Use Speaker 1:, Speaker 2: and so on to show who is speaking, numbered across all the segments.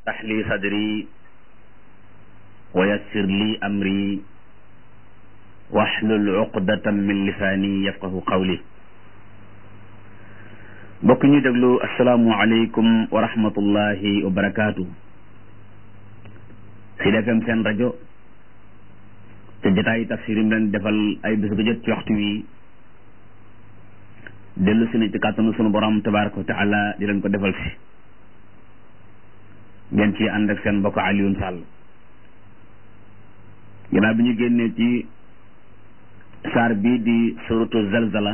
Speaker 1: اشرح لي صدري ويسر لي أمري واحلل عقدة من لساني يفقه قولي mbokk ñu déglu asalaamualeykum wa rahmatullahi wa barakaatu Sud FM seen rajo te jotaayu tafsir yi leen defal ay bés bu jot ci waxtu wi dellu si na ci kàttanu sunu borom tabaraka wa taala di leen ko defal si ngeen ci ànd ak seen mbokk Alioune Sall ginnaaw bi ñu génnee ci saar bii di suratu zalzala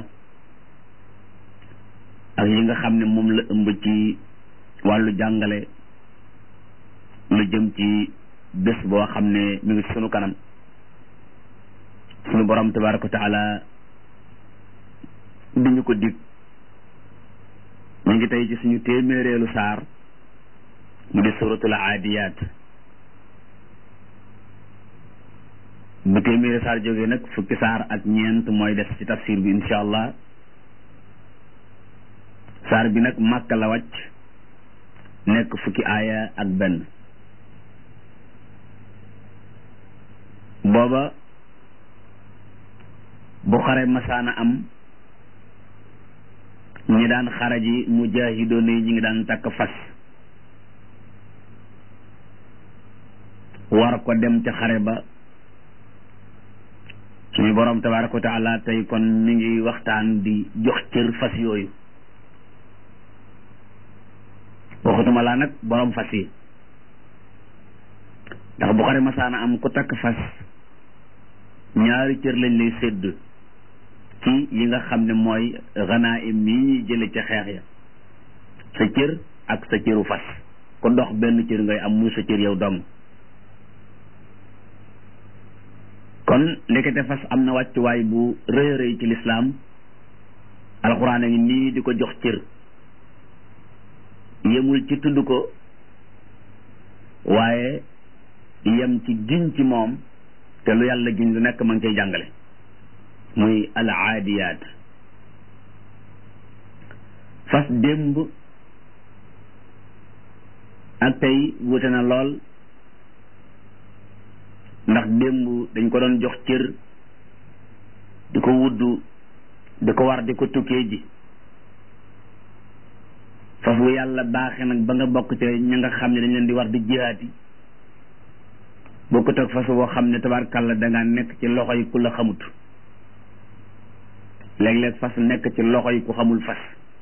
Speaker 1: ak yi nga xam ne moom la ëmb ci wàllu jàngale lu jëm ci bés boo xam ne mi ngi sunu kanam sunu borom tabaraka wa taala di ñu ko dig ñu ngi tey ci suñu téeméereelu saar mu di suratul aadiyaat bu téeméeri saar jógee nag fukki saar ak ñeent mooy des ci tafsir bi incha allah saar bi nag màkka la wàcc nekk fukki aaya ak benn booba bu xare masaana am ñi daan xare ji mujaahidoon yi ñi ngi daan takk fas war ko dem ca xare ba suñu borom tabaraka wa taala tey kon mi ngi waxtaan di jox cër fas yooyu waxutuma laa nag borom fas yi ndax bu xare masaana am ku takk fas ñaari cër lañ lay sédd ci yi nga xam ne mooy ganaim yi ñuy jële ca xeex ya sa cër ak sa cëru fas ku dox benn cër ngay am muy sa cër yow dong kon ndekete fas am na wàccuwaay bu rëy rëy ci lislaam alxuraan a ngi nii di ko jox cër yemul ci tudd ko waaye yem ci giñ ci moom te lu yàlla giñ lu nekk ma ngi koy jàngale muy al aadiyaat fas démb ak tey wute na lool ndax démb dañ ko doon jox cër di ko wuddu di ko war di ko tukkee ji fas wu yàlla baaxe nag ba nga bokk ca ña nga xam ne dañ leen di war di jihaati bokkut ak fas woo xam ne tabarkàlla dangaa nekk ci loxo yi ku la xamut léeg-léeg fas nekk ci loxo yi ku xamul fas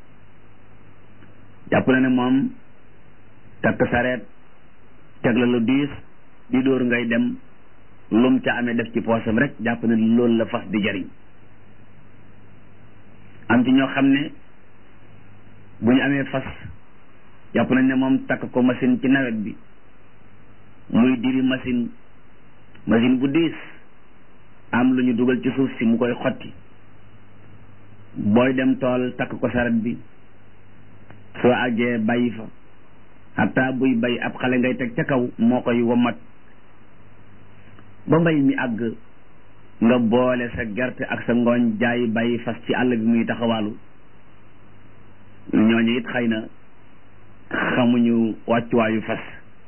Speaker 1: jàpp na ne moom takk sareet teg la lu diis di dóor ngay dem lum ca amee def ci poosam rek jàpp ne loolu la fas di jariñ am ci ñoo xam ne bu ñu amee fas jàpp nañ ne moom takk ko machine ci nawet bi muy diri machine machine bu diis am lu ñu dugal ci suuf si mu koy xotti booy dem tool takk ko saret bi soo àggee bàyyi fa hatta buy bay ab xale ngay teg ca kaw moo koy womat ba mbay mi àgg nga boole sa gerte ak sa ngooñ jaay bàyyi fas ci àll bi muy taxawaalu ñooñu it xëy na xamuñu wàccuwaayu fas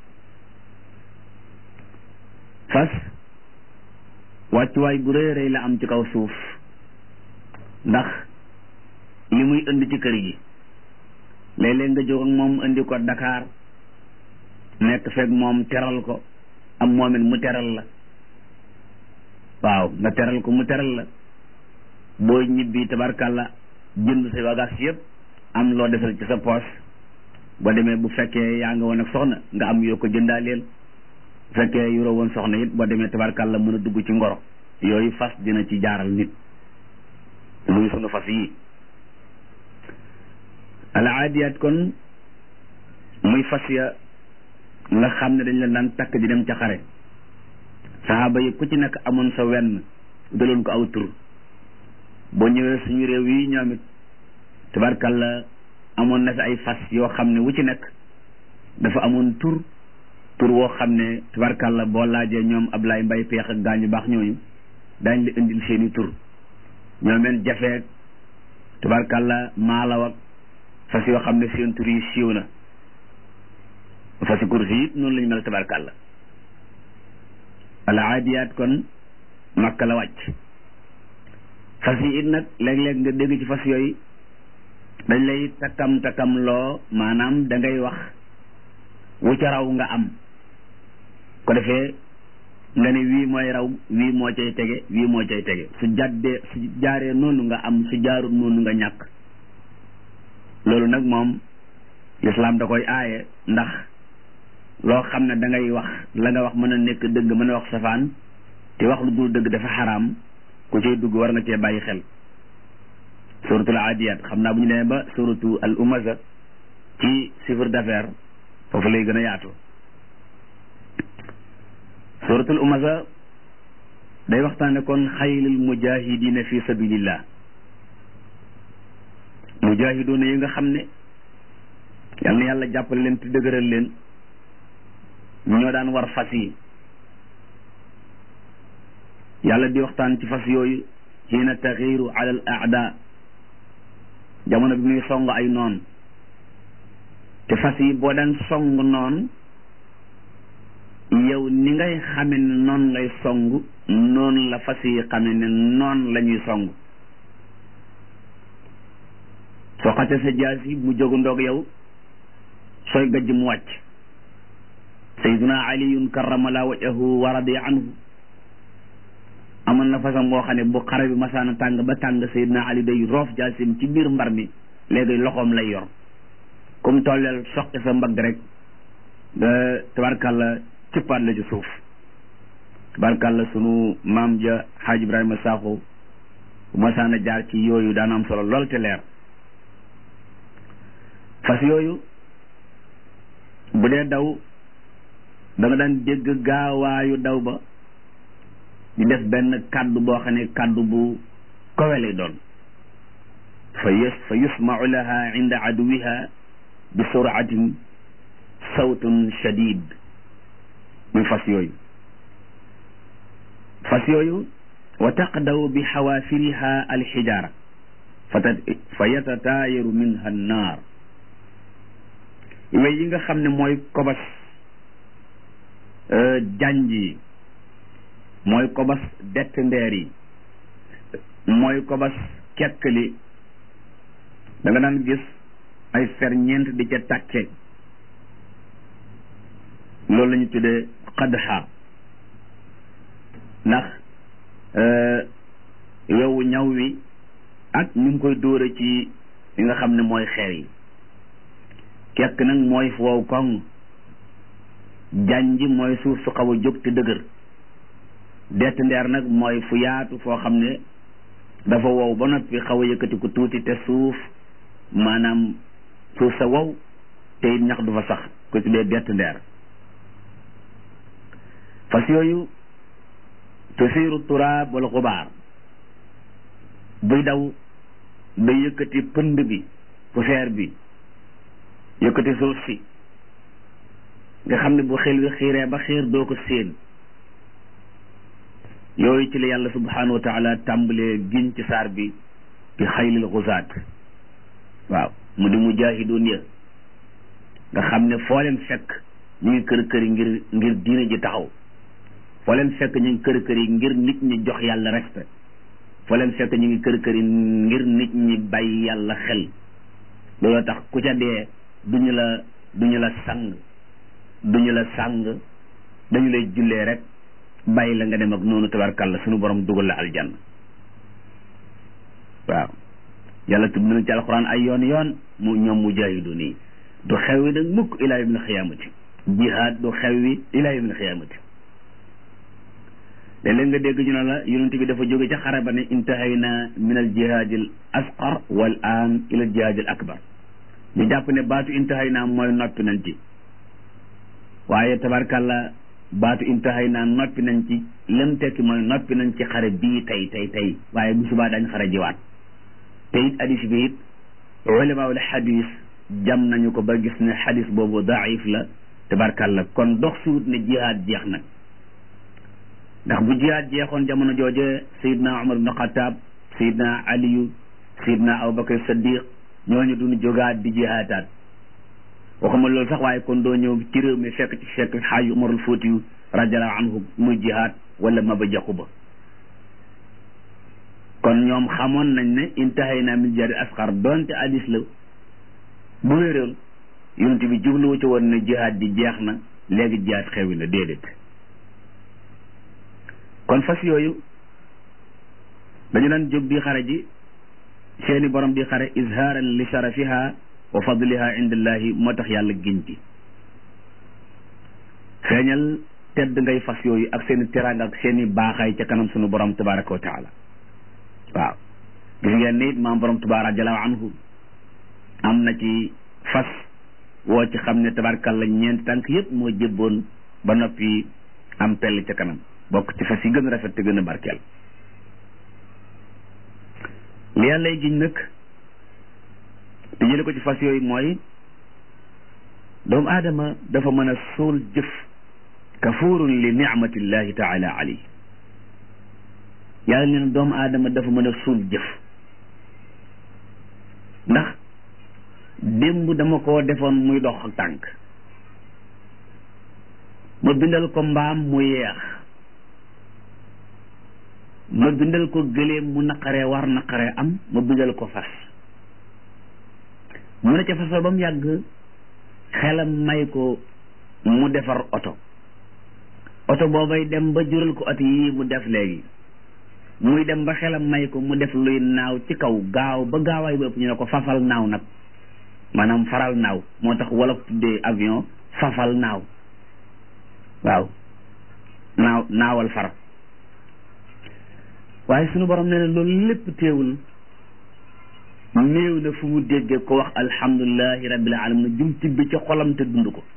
Speaker 1: fas wàccuwaay bu rëy rëy la am ci kaw suuf ndax li muy indi ci kër gi léeg-léeg nga jóg ak moom indi ko Dakar nekk fekk moom teral ko am moomit mu teral la waaw nga teral ko mu teral la boo ñibbi tabarkàlla jënd sa bagage yëpp am loo desal ci sa poos boo demee bu fekkee yaa nga woon ak soxna nga am yoo ko jëndaaleel bu fekkee yuroo woon soxna it boo demee tabarkàlla mën a dugg ci ngoro yooyu fas dina ci jaaral nit muy sunu fas yi al aadiyaat kon muy fas ya nga xam ne dañ leen daan takk di dem ca xare saxaaba yi ku ci nekk amoon sa wenn daloon ko aw tur boo ñëwee suñu réew yi ñoom it tabarkalla amoon na fi ay fas yoo xam ne wu ci nekk dafa amoon tur tur woo xam ne tabarkalla boo laajee ñoom Ablaye Mbay peex ak gaañu baax ñooñu daañ la indil seeni tur ñoo meen jafeek tabarkalla maalaw ak fas yoo xam ne seen tur yi siiw na fasi kursi it noonu la ñu mel tabarkàlla al aadiyaat kon makka la wàcc fas yi it nag léeg-léeg nga dégg ci fas yooyu dañ lay takkam takkam loo maanaam da ngay wax wu ca raw nga am ko defee nga ne wii mooy raw wii moo cay tege wii moo cay tege su jàddee su jaaree noonu nga am su jaarul noonu nga ñàkk loolu nag moom lislaam da koy aaye ndax loo xam ne da ngay wax la nga wax mën a nekk dëgg mën a wax safaan te wax lu dul dëgg dafa xaraam ku cay dugg war nga cee bàyyi xel suratul aadiyaat xam naa bu ñu demee ba suratu al umaza ci chiffre d'affaires foofu lay gën a yaatu suratul umaza day waxtaane kon xaylil mujahidina fi sabilillah mujahiduna yi nga xam ne yal na yàlla jàppale leen te dëgëral leen ñoo daan war fas yi yàlla di waxtaan ci fas yooyu xiina taxiiru ala al aada jamono bi muy song ay noon te fas yi boo daan song noon yow ni ngay xame ne noon ngay song noonu la fas yi xame ne noon la ñuy song soo xate sa jaas yi mu jógu ndoog yow sooy gajj mu wàcc sayduna aliyun karramala wajahu wa radiya anhu amoon na façon boo xam ne bu xare bi masaana tàng ba tàng sayduna ali day roof jaasim ci biir mbar mi léegi loxoom lay yor comme tolleel soqi sa mbagg rek nga tabarkàlla cëppaat la ci suuf tabarkàlla sunu maam ja xaaj ibrahima saaxo bu masaana jaar ci yooyu daana am solo lool te leer fas yooyu bu dee daw da nga daan dégg gaawaayu daw ba di def benn kàddu boo xam ne kàddu bu kowe lay doon fa yus fa yusmau laha inda aduwiha bi suratin sawtun shadid muy fas yooyu fas yooyu wa taqdaw bi xawaafiriha alxijaara fa yatataayaru minha annaar wey yi nga xam ne mooy kobas janj yi mooy kobas dett ndeer yi mooy kobas kekkli da nga daan gis ay ferñeent di ca tàcce loolu la ñu tuddee xadxa ndax yow ñaw wi ak ñu ngi koy dóore ci li nga xam ne mooy xeer yi kekk nag mooy fu wow koŋ janj mooy suuf su xaw a jóg te dëgër dett ndeer nag mooy fu yaatu foo xam ne dafa wow ba noppi xaw a yëkkati ko tuuti te suuf maanaam suuf sa wow te it ñax du fa sax ko tuddee dett ndeer fas yooyu tusiiru turaab wala xubaar buy daw day yëkkati pënd bi poussière bi yëkkati suuf si nga xam ne bu xel wi xiiree ba xiir doo ko séen yooyu ci la yàlla subhanahu wa taala tàmbalee giñ ci saar bi bi xaylil xusaat waaw mu di mujaahidoon ya nga xam ne foo leen fekk ñu ngi kër kër yi ngir ngir diine ji taxaw foo leen fekk ñu ngi kër kër yi ngir nit ñi jox yàlla respect foo leen fekk ñu ngi kër kër yi ngir nit ñi bàyyi yàlla xel looloo tax ku ca dee duñu la duñu la sang duñu la sang dañu lay jullee rek bàyyi la nga dem ak noonu tabarkàlla suñu borom dugal la aljanna waaw yàlla tudd na ci alxuraan ay yoon yoon mu ñoom mujaahiduun yi du xew wi nag mukk ilaa yawmil xiyaamati jihaad du xew wi ilaa yawmil xiyaamati léeg-léeg nga dégg ñu ne la yonent bi dafa jóge ca xare ba ne intahayna min al jihaadil asqar wal aan ila al jihaadil akbar ñu jàpp ne baatu intahayna mooy noppi nañ ci waaye tabarkàlla baatu intahayna noppi nañ ci lem tekki mooy noppi nañ ci xare bii tey tey tey waaye bu subaa dañ xare jiwaat te it hadis bi it ulamaul hadis jam nañu ko ba gis ne hadis boobu daif la tabarkàlla kon dox suut ne jihaad jeex nag ndax bu jihaad jeexoon jamono jooje sayidna umar ibn xataab sayidna aliyu sayidna abubakar saddiq ñooñu duñu jógaat di jihaataat waxuma loolu sax waaye kon doo ñëw ci réew mi fekk ci fekk xaaju umarul fóotiyu radiallahu anhu muy jihaad wala maba jaxu ba kon ñoom xamoon nañ ne intahay naa min jihaadi asxar doonte hadis la bu wéeréel yonent bi jubluwu ci woon ne jihaad ji jeex na léegi jihaad xewi na déedéet kon fas yooyu dañu daan jóg di xare ji seeni borom di xare izhaaran li sharafiha wa fadliha indallahi moo tax yàlla giñ ci feeñal tedd ngay fas yooyu ak seeni teraanga ak seeni baaxaay ca kanam sunu borom tabaraka wa taala waaw gis ngeen ni maam borom tubaara jalaaw anhu am na ci fas woo ci xam ne tabarkalla ñeenti tànk yëpp moo jébboon ba noppi am pell ca kanam bokk ci fas yi gën a rafet te gën a barkeel li yàlla giñ nag te jële ko ci fas yooyu mooy doomu aadama dafa mën a suul jëf kafuurun li nicmatillahi taala alayhi yàlla nee na doomu aadama dafa mën a suul jëf ndax démb dama koo defoon muy dox ak tànk ma bindal ko mbaam mu yeex ma bindal ko gëléem mu naqaree war naqaree am ma bindal ko fas mu ne ca fas ba mu yàgg xelam may ko mu defar oto oto boobay dem ba jural ko oto yii mu def léegi muy dem ba xelam may ko mu def luy naaw ci kaw gaaw ba gaawaay ba ëpp ñu ne ko fafal naaw nag maanaam faral naaw moo tax wolof tuddee avion fafal naaw waaw naaw naawal far waaye sunu borom nee na loolu lépp teewul néew na fu mu déggee ko wax alhamdulilahi rabbil alamin jum tibbi ci xolam te dund ko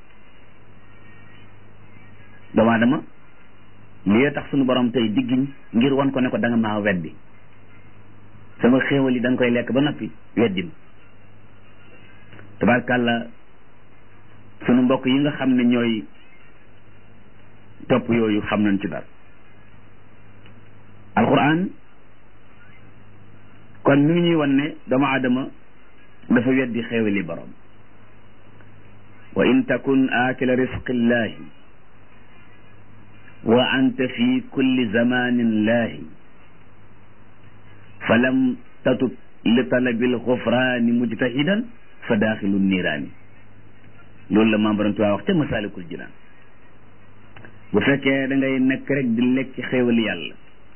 Speaker 1: doomu aadama lii tax sunu borom tey diggiñ ngir wan ko ne ko da nga maa weddi sama xéewal yi da nga koy lekk ba noppi weddi ma tabarkàlla sunu mbokk yi nga xam ne ñooy topp yooyu xam nañ ci dara alquran kon mi ngi ñuy wan ne doomu aadama dafa weddi xéewali borom wa in takun aakila risqillahi wa anta fi kulli zamanin laahi fa lam tatub li talabil xufraani mujtahidan fa daaxilu niiraani loolu la maam borom Tuubaa wax ca masaalikul jinaan bu fekkee da ngay nekk rek di lekk ci xéewal yàlla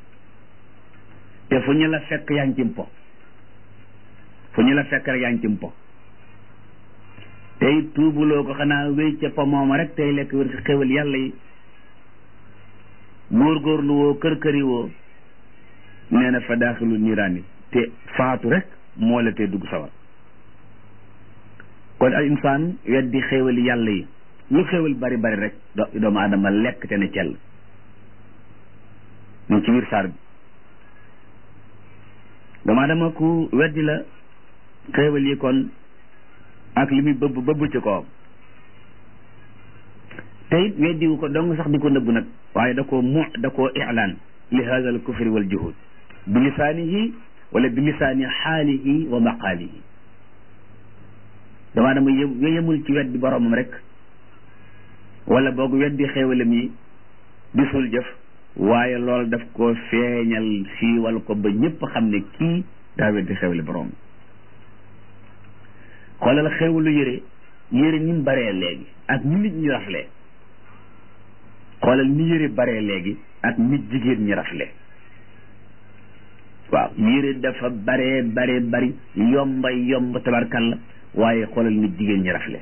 Speaker 1: te fu ñu la fekk yaa ngi ci mpo fu ñu la fekk rek yaa ngi ci mpo tey tuubuloo ko xanaa wéy ca po mooma rek tey lekk wér ci xéewal yàlla yi góorgóorlu woo kër këri woo nee na fa daaxilu niiraani te faatu rek moo la tee dugg sawar kon al insaan weddi xéewali yàlla yi lu xéewal bari bari rek doomu aadama lekk te ne cell mu ci biir saar bi doomu aadama ku weddi la xéewal yi kon ak li muy bëbb bëbb ci kawam te it weddiwu ko dong sax di ko nëbb nag waaye da koo mu da koo ilaan li hada al kufri wal juhud bi lisaanihi wala bi lisaani xaalihi wa maqaalihi damaa dama yë yemul ci weddi boromam rek wala boog weddi xéewalam yi disul jëf waaye loolu daf ko feeñal siiwal ko ba ñëpp xam ne kii daa weddi xéewali borom xoolal xéewalu yëre yëre ni mu baree léegi ak ni nit ñi raflee xoolal ni yëre baree léegi ak nit jigéen ñi rafle waaw yëre dafa baree bare bari yomba yomb tabarkalla waaye xoolal nit jigéen ñi rafle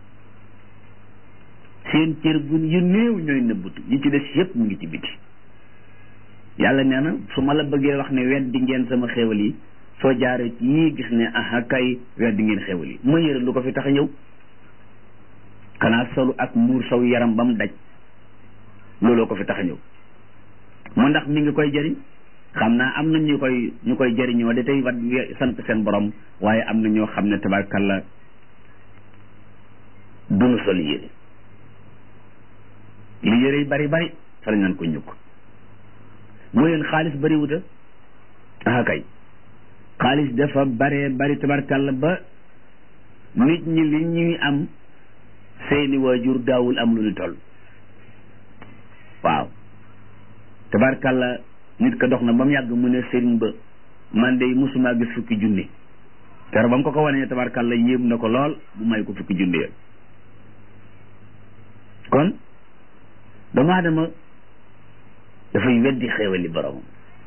Speaker 1: seen cër bu yu néew ñooy nëbbutu yi ci des yépp mu ngi ci biti yàlla nee na su ma la bëggee wax ne weddi ngeen sama xéewal yi soo jaaree ci yii gis ne aha kay weddi ngeen xéewal yi ma yëre lu ko fi tax a ñëw xanaa solu ak muur saw yaram ba mu daj looloo ko fi tax a ñëw mu ndax mi ngi koy jëriñ xam naa am na ñu koy ñu koy jëriñoo da tey wat sant seen borom waaye am na ñoo xam ne tabarkalla dunu sol yére li yére yi bari bari fa lañ naan ko ñukk mooy leen xaalis bari wuta ah kay xaalis dafa bare bari tabarkalla ba nit ñi li ñuy am seeni waajur daawul am lu ñu toll waaw tabarkàlla nit ka dox na ba mu yàgg mu ne sëriñ ba man de musuma gis fukki junni kero ba mu ko ko wanee tabarkàlla yéem na ko lool bu may ko fukki junni ya kon doomu aadama dafay weddi xéewali boromam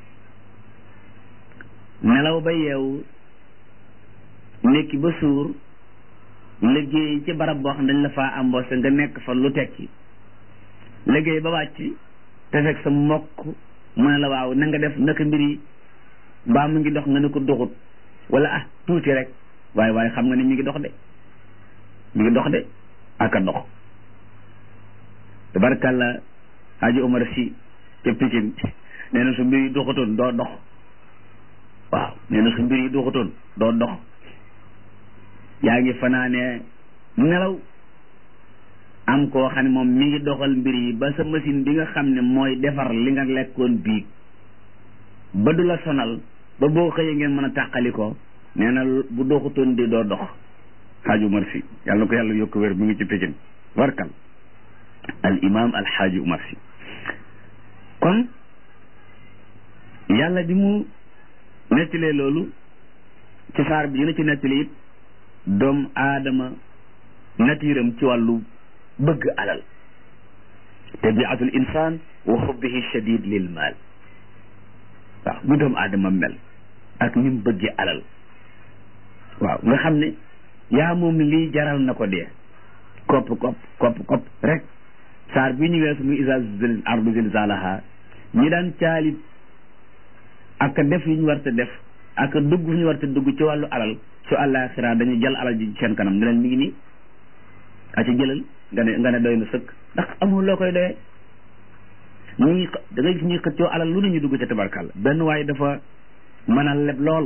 Speaker 1: nelaw ba yeewu nekki ba suur liggéey ci barab boo xam dañ la faa embauché nga nekk fa lu tekki liggéey ba wàcc te fekk sa mbokk mu ne la waaw na nga def naka mbir yi mbaa mu ngi dox nga ne ko doxut wala ah tuuti rek waaye waaye xam nga ni mi ngi dox de mi ngi dox de ak a dox tabarkàlla Haji Omar si ca Pikine nee na su mbir yi doxutoon doo dox waaw nee na su mbir yi doxutoon doo dox yaa ngi fanaane nelaw am koo xam ne moom mi ngi doxal mbir yi ba sa machine bi nga xam ne mooy defar li nga lekkoon biig ba du la sonal ba boo xëyee ngeen mën a tàqali ko nee na bu doxutoon di doo dox xaaju Umar si yàlla na ko yàlla yokk wér mu ngi ci Pikine warkal al imam al xaaju Umar si kon yàlla bi mu nettalee loolu ci saar bi dina ci nettali it doom aadama natiiram ci wàllu bëgg alal tabiatul insaan wa xubbihi shadid lil maal waaw mu doom aadama mel ak ni mu bëggee alal waaw nga xam ne yaa moom lii jaral na ko dee kopp kopp kopp kopp rek saar bi ñu weesu muy isa ardu zilzalaha ñi daan caalit ak def yu ñu war te def ak dugg fu ñu war te dugg ci wàllu alal su àllaaxira dañu jël alal ji seen kanam ne leen mi ngi nii a ci jëlal nga ne nga ne doy na sëkk ndax amul loo koy doyee ñuy da ngay gis ñuy xëccoo alal lu ne ñu dugg ca tabarkàlla benn waaye dafa mën a leb lool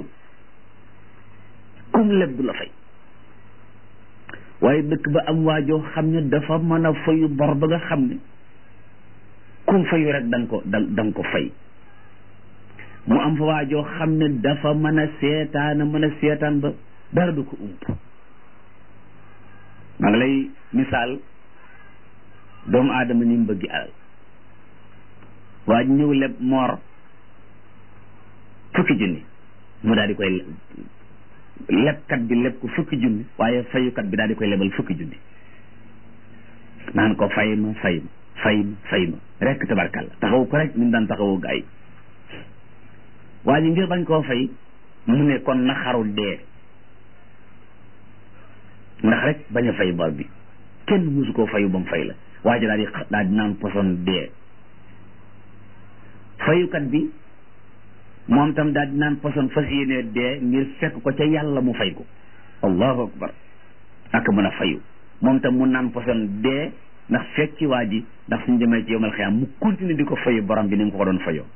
Speaker 1: kum leb du la fay waaye dëkk ba am waajoo xam ne dafa mën a fayu bor ba nga xam ne kum fayu rek da nga ko da nga ko fay mu am fa waajoo xam ne dafa mën a seetaan mën a seetaan ba dara du ko ump maa ngi lay misaal doomu aadama ni mu bëggi alal waa ji ñëw leb moor fukki junni mu daal di koy lebkat bi leb ko fukki junni waaye fayukat bi daal di koy lebal fukki junni naan ko fay ma fay ma fay ma fay ma rek tabarkàlla taxaw ko rek ni mu daan taxawu gaa yi waa ji ngir bañ koo fay mu ne kon na xaru dee ndax rek bañ a fay bor bi kenn musu koo fayu ba mu fay la waa ji daal di daal di naan poson dee fayukat bi moom tam daal di naan poson fas yéene dee ngir fekk ko ca yàlla mu fay ko allahu akbar ak mën a fayu moom tam mu naan poson dee ndax fekk ci waa ji ndax suñu demee ci yomal xiyaam mu continuer di ko fayu borom bi ni mu ko ko doon fayoo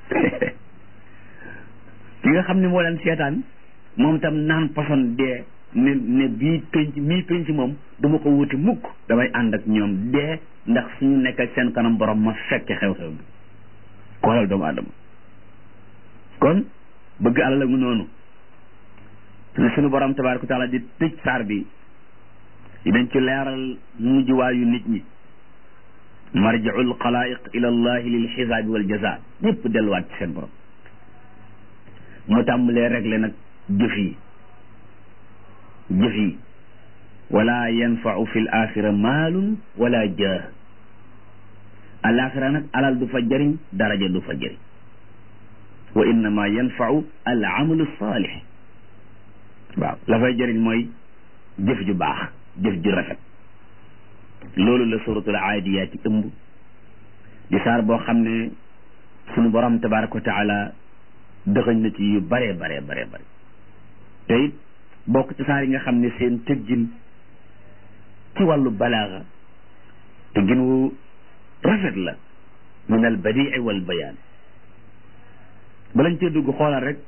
Speaker 1: ki nga xam ne moo leen seetaan moom tam naan poson dee ne ne bii penc mii penc moom duma ko wuti mukk damay ànd ak ñoom dee ndax suñu nekk ak seen kanam borom ma fekke xew-xew bi xoolal doomu adama kon bëgg alal mu noonu te suñu borom tabaraka taala di tëj saar bi di dañ ci leeral mujjuwaayu nit ñi marjiul xalaiq ila allahi lil xisaabi wal jaza ñëpp delluwaat ci seen borom mu tàmbalee réglé nag jëf yi jëf yi wala yanfau fi l axira maalun wala jaah alaxira nag alal du fa jëriñ daraja du fa jëriñ wa innama yanfau al amalu saalix waaw la fay jëriñ mooy jëf ju baax jëf ju rafet loolu la suratul aadiyaati ëmb di saar boo xam ne sunu borom tabaraka wa taala dëxëñ na ci yu bare bare bare bare te it bokk ci saar yi nga xam ne seen tëggin ci wàllu balaaga tëggin wu rafet la min al badii wal bayaan balañ cee dugg xoolal rek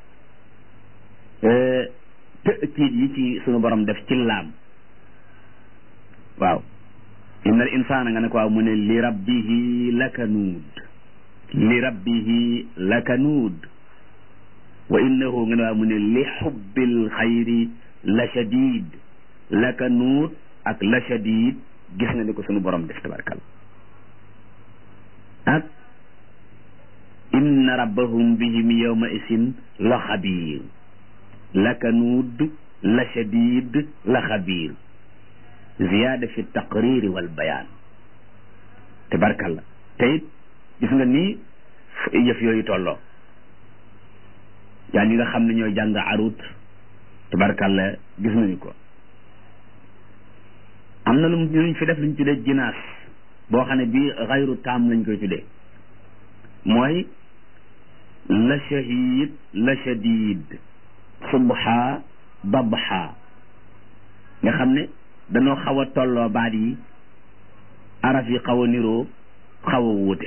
Speaker 1: tëkkiit yi ci sunu borom def ci laam waaw inna al insaana nga ne ko waaw mu ne li rabbihi lakanuud li rabbihi lakanuud wa innahu nga ne waaw mu ne li xubbil xayri la shadid lakanuud ak la shadid gis nga ni ko sunu borom def tabarkal ak inna rabbahum bihim yawma isin la xabiir la kanuud la shadid la xabiir ziyaada fi taqriri wal bayaan tabarkal te it gis nga ni yëf yooyu tolloo yaa ñi nga xam ne ñooy jàng arut tabarkalla gis nañu ko am na lu luñ fi def luñ tuddee jinaas boo xam ne bii xayru taam lañ koy tuddee mooy la shahid la shadid subha dabha nga xam ne dañoo xaw a tolloo baat yi araf yi xaw a niroo xaw a wuute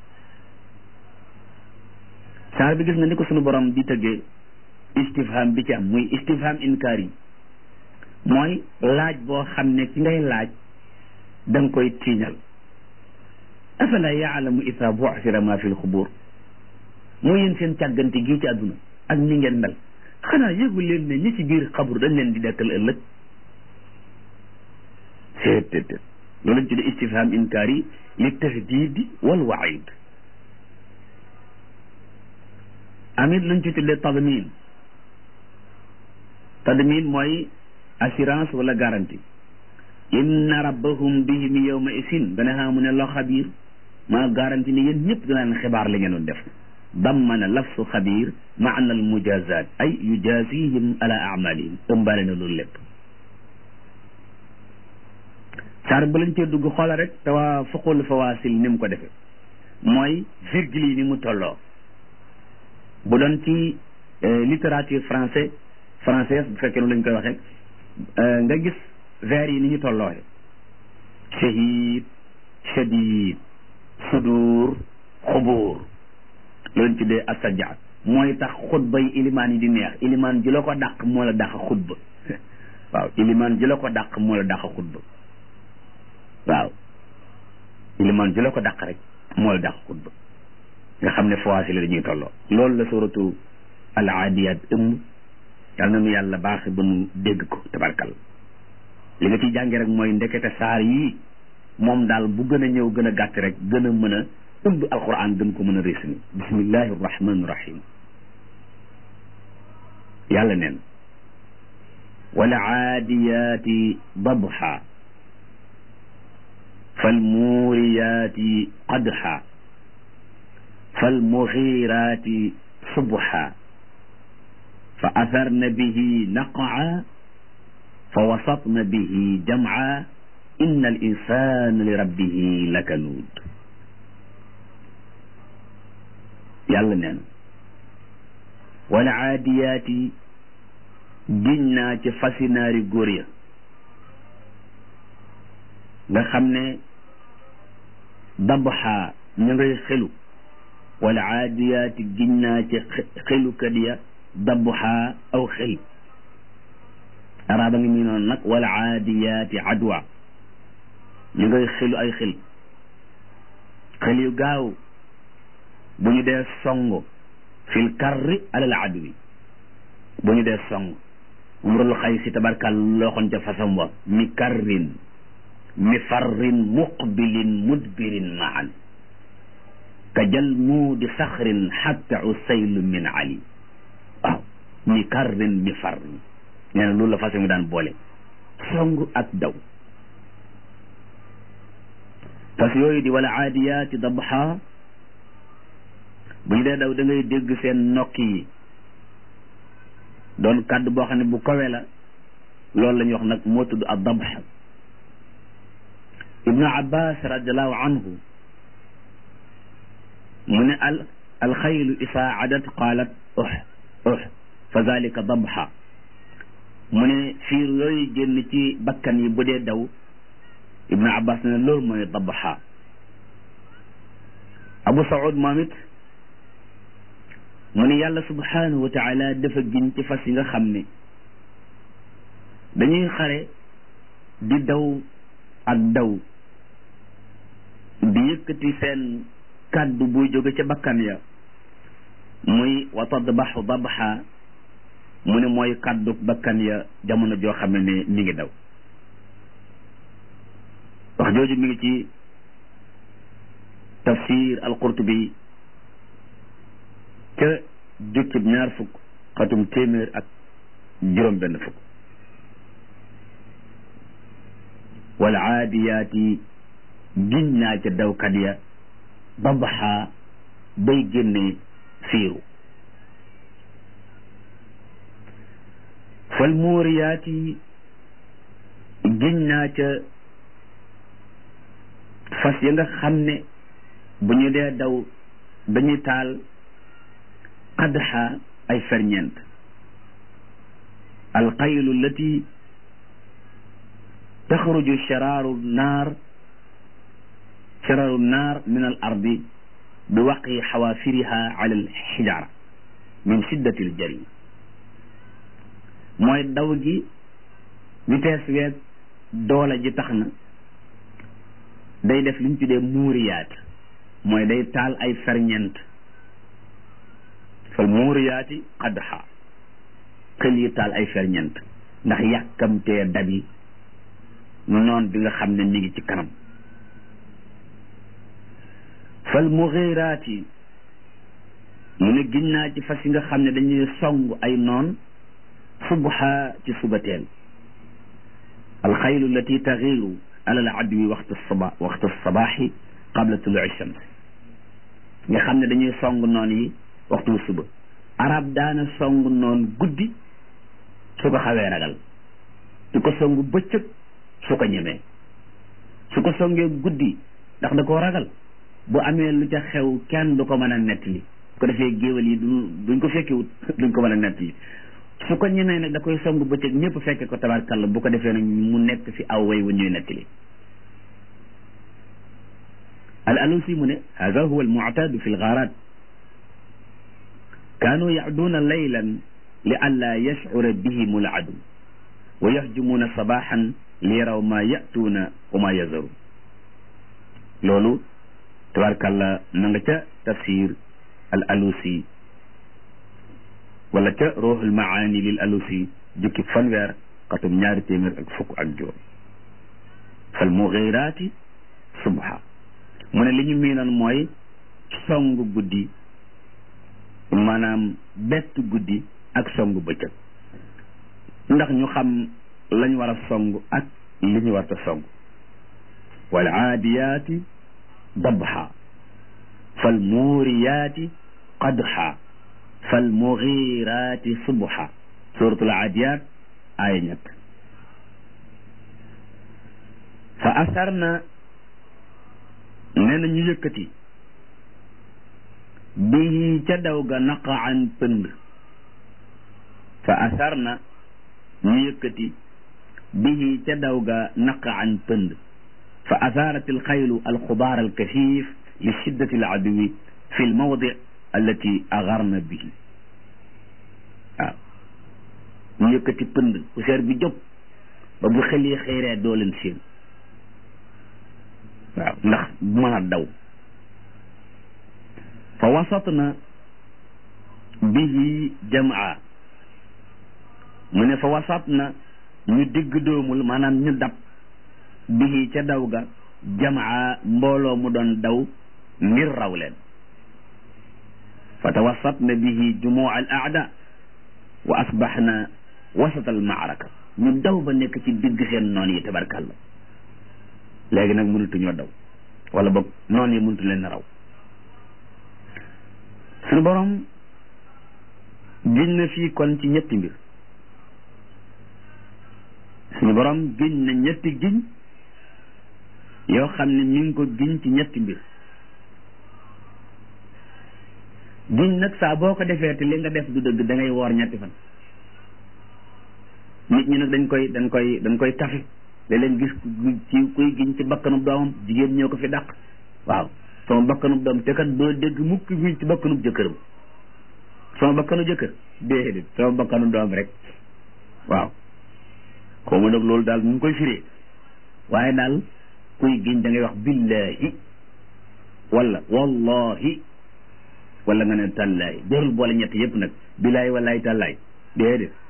Speaker 1: saar bi gis nga ni ko sunu borom di tëggee istifham bi ci am muy istifham inkaar yi mooy laaj boo xam ne ki ngay laaj da nga koy tiiñal afala yaalamu ida bu'thira ma fi lxubur mooy yéen seen càggante gii ci àdduna ak ni ngeen mel xanaa yëgu leen ne ñi ci biir xabru dañ leen di dekkal ëllëg seet loolu lañ tuddee istifham inkaar yi li tahdidi wal waid amit luñ ci tuddee tadmin tadmin mooy assurance wala garantie inna rabbahum bihim yawma isin dana xaa mu ne loo xabiir maa garantie ni yéen ñëpp danaa leen xibaar li ngeen doon def dammana lafsu xabiir maana al mujazat ay yujazihim ala amalihim ëmbaale na loolu lépp saar ba lañ cee dugg xoola rek te waa fuqul fawaasil ni mu ko defee mooy virgule yi ni mu tolloo bu doon ci littérature français française bu fekkee noonu lañ koy waxee nga gis vers yi ni ñu tollooxe shahid shadid sudur xubuur loolu ci dee asajaat mooy tax xutba yi ilimaan yi di neex ilimaan ji la ko dàq moo la dàq xutba waaw ilimaan ji la ko dàq moo la dàq xutba waaw ilimaan ji la ko dàq rek moo la dàq xutba nga xam ne fawaasi la dañuy tolloo loolu la suratu al aadiyaat ëmb yal na nu yàlla baax ba nu dégg ko tabarkal li nga ciy jànge rek mooy ndekete saar yii moom daal bu gën a ñëw gën a gàtt rek gën a mën a ëmb alquran gën ko mën a résumé bismillahi rahmani rahim yàlla neen wal aadiyaati dabha fal muuriyaati qadha fal muxiiraati subha fa atharna bihi naqaa fa wasatna bihi jamca inna al insana li rabbihi lakanuud yàlla nee na wala aadiyaati giñ naa ci fasinaari góor ya nga xam ne dabxaa ñu ngay xelu wala aadiyaati giñ naa ci xelukat ya dabxaa aw xel araaba ngi muy noonu nag wala aadiyaati adwa ñu ngay xelu ay xel xel yu gaaw bu ñu dee song fil karri alal adwi bu ñu dee song umrul xay si tabarkal looxoon ca fasam wa mi karrin mi farrin muqbilin mudbirin maan ka jal muudi saxrin xatta usaylu min ali waaw mi karrin mi farrin nee na loolu la fasam mi daan boole song ak daw fas yooyu di wala aadiyaati dabxa bu ñu dee daw da ngay dégg seen nokk yi doon kàddu boo xam ne bu kawe la loolu la ñuy wax nag moo tudd ad dabx ibnu abbas radiallahu anhu mu ne al alxaylu isaadat qaalat ux ux fa zalika dabxa mu ne fiir yooyu génn ci bakkan yi bu dee daw ibnu abbas ne loolu mooy dabxa abu saud moom it mu ne yàlla subhanahu wa taala dafa giñ ci fas yi nga xam ne dañuy xare di daw ak daw di yëkkati seen kàddu buy jóge ca bakkan ya muy wa tadbaxu dabxa mu ne mooy kàddu bakkan ya jamono joo xam ne mi ngi daw wax jooju mi ngi ci tafsir al-Qurtubi ca jukkib ñaar fukk xatum téeméer ak juróom benn fukk wal aadiyaati giñ naa ca dawkat ya dabaxa bay génne fiiru fal muuriyaati giñ naa ca fas ya nga xam ne bu ñu dee daw dañuy taal qadxa ay ferñeent alxaylu allati taxruju sharaaru naar sharaaru naar min al ardi bi waqi xawaafiriha ala al xijaara min shiddati al jari mooy daw gi vitesse weeg doole ji tax na day def li ñu tuddee muuriyaat mooy day taal ay ferñeent fal muuriyaati qadxa xel yi taal ay ferñeent ndax yàkkamtee dabi noon bi nga xam ne mi ngi ci kanam fal mughiraati mu ne giñ naa ci fas yi nga xam ne dañuy song ay noon subha ci subateel alxaylu allati taxiiru ala al adwi waxtu saba waxtu sabaaxi qabla tuluu shams nga xam ne dañuy song noon yi waxtu suba arab daana song noon guddi su ko xawee ragal su ko song bëccëg su ko ñemee su ko songee guddi ndax da koo ragal bu amee lu ca xew kenn du ko mën a nettali su ko defee géwél yi du duñ ko fekkewut duñ ko mën a nettali su ko ñemee nag da koy song bëccëg ñëpp fekke ko tabarkalla bu ko defee nag mu nekk fi aw way wa ñuy nettali al alusi mu ne hada huwa al mu'tadu fi al gharat kaanu ya'duuna laylan li an laa yashcura bihim al adu wa yahjumuuna sabaxan li yaraw maa ya'tuuna wa maa yazaru loolu tabarkalla na nga ca tafsir al alusi wala ca ruuxul maani lil alusi jukki fanweer xatum ñaari téeméer ak fukk ak juróom fal mughiraati subha mu ne li ñu miinoon mooy song guddi maanaam bett guddi ak song bëccëg ndax ñu xam lañ war a song ak li ñu war a song wal aadiyaati dabha fal muuriyaati qadha fal mughiraati subha suratul aadiyaat aaya ñett fa asarna nee na ñu yëkkati bii ca daw ga naqaan pënd fa asarna ñu yëkkati bii ca daw ga naqaan pënd fa asaarat alxaylu alxubaar alkasiif li shiddati aladuwi fi almawdi allati agarna bihi waaw ñu yëkkati pënd poussière bi jóg ba bu xel yi xëyree doo leen seen waaw ndax mën a daw fa wasatna bihi jamaa mu ne fa wasatna ñu digg doomul maanaam ñu dab bihi ca daw ga jamaa mbooloo mu doon daw ngir raw leen fa tawassatna bihi jumuu al aada wa asbaxna wasat al maaraka ñu daw ba nekk ci digg seen noon yi tabarkalla léegi nag mënatuñoo daw wala boog noon yi mënatu leen raw suñu borom giñ na fii kon ci ñetti mbir suñu borom giñ na ñetti giñ yoo xam ne mi ngi ko giñ ci ñetti mbir giñ nag saa boo ko defee te li nga def du dëgg da ngay woor ñetti fan nit ñi nag dañ koy dañ koy dañ koy tafe da leen gis ci kuy giñ ci bakkanub doomam jigéen ñoo ko fi dàq waaw sama bakkanub doom te kat doo dégg mukk giñ ci bakkanub jëkkëram sama bakkanu jëkkër déedéet sama bakkanu doom rek waaw xaw ma nag loolu daal mu ngi koy firee waaye daal kuy giñ da ngay wax billahi wala wallahi wala nga ne tàllaay jarul boole ñett yëpp nag billahi wallahi tàllaay déedéet